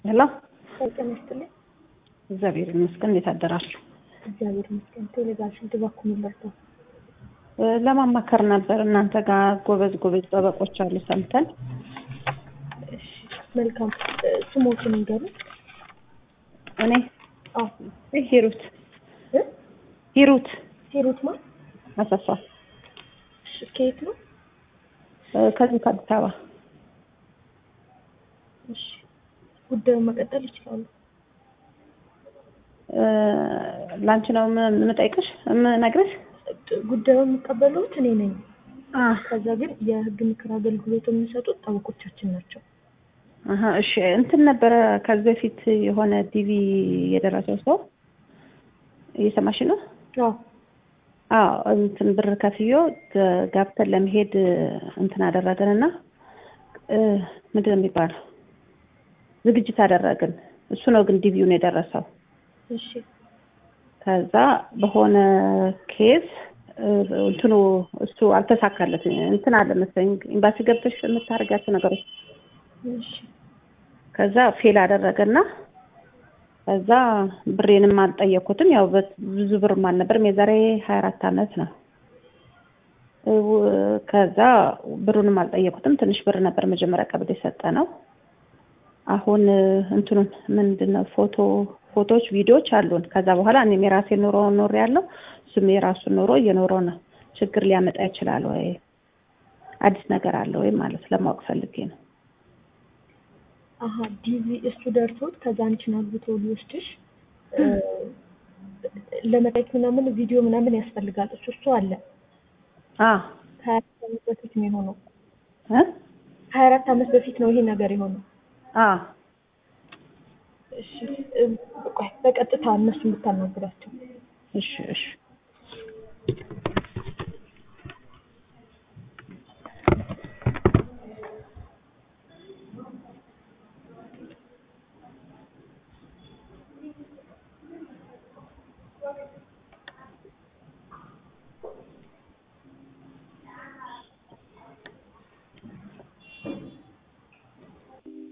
ሄሎ ጤና ይስጥልኝ። እግዚአብሔር ይመስገን። እንዴት አደራችሁ? እግዚአብሔር ይመስገን። ቴሌግራሽን ድባኩ ሚለርተው ለማማከር ነበር። እናንተ ጋር ጎበዝ ጎበዝ ጠበቆች አሉ ሰምተን። እሺ፣ መልካም ስሞትን ንገሩ። እኔ አዎ ሂሩት እ ሂሩት ሂሩት ማን? አሰፋ እሺ፣ ከየት ነው? ከዚህ ከአዲስ አበባ እሺ፣ ጉዳዩን መቀጠል ይችላሉ። ላንቺ ነው የምጠይቅሽ የምነግርሽ። ጉዳዩን የሚቀበሉት እኔ ነኝ። አህ ከዛ ግን የህግ ምክር አገልግሎት የሚሰጡት ጠበቆቻችን ናቸው። አሀ እሺ እንትን ነበረ ከዚህ በፊት የሆነ ዲቪ የደረሰው ሰው እየሰማሽ ነው? አዎ አዎ እንትን ብር ከፍዮ ጋብተን ለመሄድ እንትን አደረግንና ምንድን ነው የሚባለው ዝግጅት አደረግን። እሱ ነው ግን ዲቪውን የደረሰው። እሺ ከዛ በሆነ ኬዝ እንትኑ እሱ አልተሳካለት እንትን አለ መሰለኝ ኤምባሲ ገብተሽ የምታደርጋቸው ነገሮች እሺ ከዛ ፌል አደረገና ከዛ ብሬንም አልጠየኩትም። ያው ብዙ ብርም አልነበርም። የዛሬ ሀያ አራት አመት ነው። ከዛ ብሩንም አልጠየኩትም። ትንሽ ብር ነበር መጀመሪያ ቀብድ የሰጠ ነው። አሁን እንትኑን ምንድን ነው ፎቶ ፎቶዎች፣ ቪዲዮዎች አሉን። ከዛ በኋላ እኔም የራሴ ኑሮ ኖር ያለው እሱም የራሱን ኑሮ እየኖረ ነው። ችግር ሊያመጣ ይችላል ወይ አዲስ ነገር አለ ወይ ማለት ለማወቅ ፈልጌ ነው። አሀ ዲቪ እሱ ደርሶት ከዛ አንቺን አግብቶ ሊወስድሽ ለመታየት ምናምን ቪዲዮ ምናምን ያስፈልጋል። እሱ እሱ አለ አ ከሀያ አራት አመት በፊት ነው የሆነው። እ ሀያ አራት አመት በፊት ነው ይሄ ነገር የሆነው። አ እሺ ቆይ በቀጥታ እነሱን ብታናግራቸው እሺ እሺ